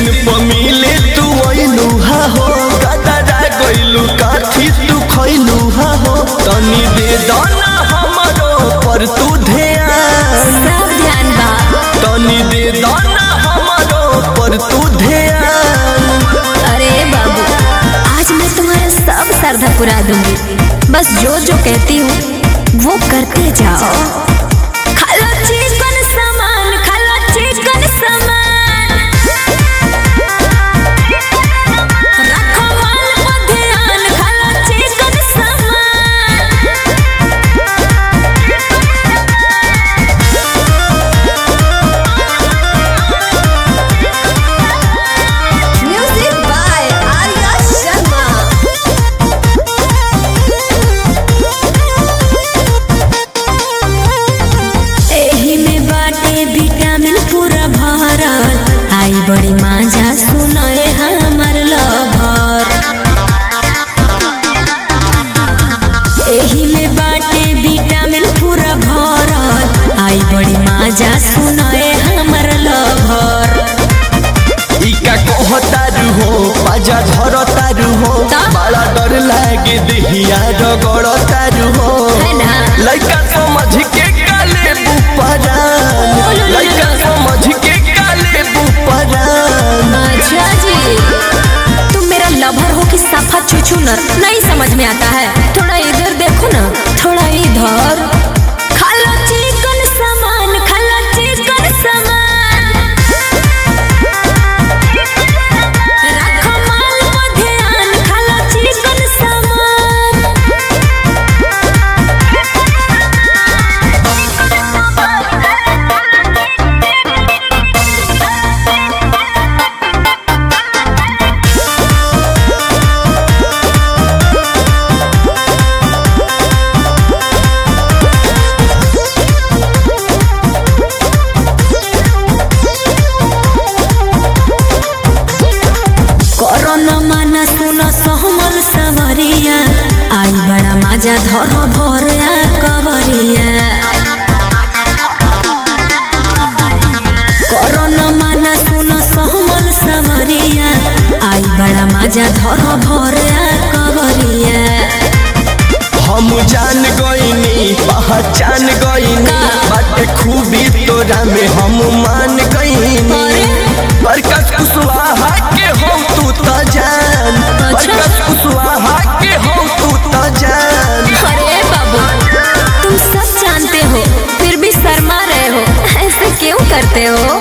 दिन प मिले तू अइलू हा हो गदरा गइलू काठी तू खइलू हा हो तनी दे दाना हमरो पर तू ध्यान सब ध्यान बा तनी दे दाना हमरो पर तू ध्यान अरे बाबू आज मैं तुम्हारा सब श्रद्धा पुरा दूंगी बस जो जो कहती हूँ वो करते जाओ खालो चिकन सामान खालो चिकन सामान रखो माल को ध्यान खालो चिकन सामान म्यूजिक बाय आर्या शर्मा एही में बाटे विटामिन पूरा भरल आई बड़ी माजा सुनए हमर लभर एही में बाटे विटामिन पूरा भरल आई बड़ी माजा सुनए हमर लभर इका कहतारू हो पाजा धरतारू हो ता? बड़ा डर लागे देहिया रगड़तारू हो है ना? लइका समझ के काले बुपरान लइका समझ के काले बुपरान अच्छा जी तुम मेरा लवर हो कि सफा छुछुनर नहीं समझ में आता है थोड़ा इधर देखो ना थोड़ा इधर खालो चिकन सामान खालो चिकन सामान रखो माल को ध्यान खालो चिकन सामान कोरोना माना सुनो सहमल सवरिया आई बड़ा मजा धर भरिया कवरिया कोरोना माना सुनो सहमल सवरिया आई बड़ा मजा धर भरिया कवरिया हम जान गईनी पहचान गईनी का? बाटे खूबी तोरा में हम मान गईनी अरे? बरकत कुशवाहा के हो तू त जान अच्छा। बरकत कुशवाहा के हो तू त जान अरे बाबू तुम सब जानते हो फिर भी शर्मा रहे हो ऐसे क्यों करते हो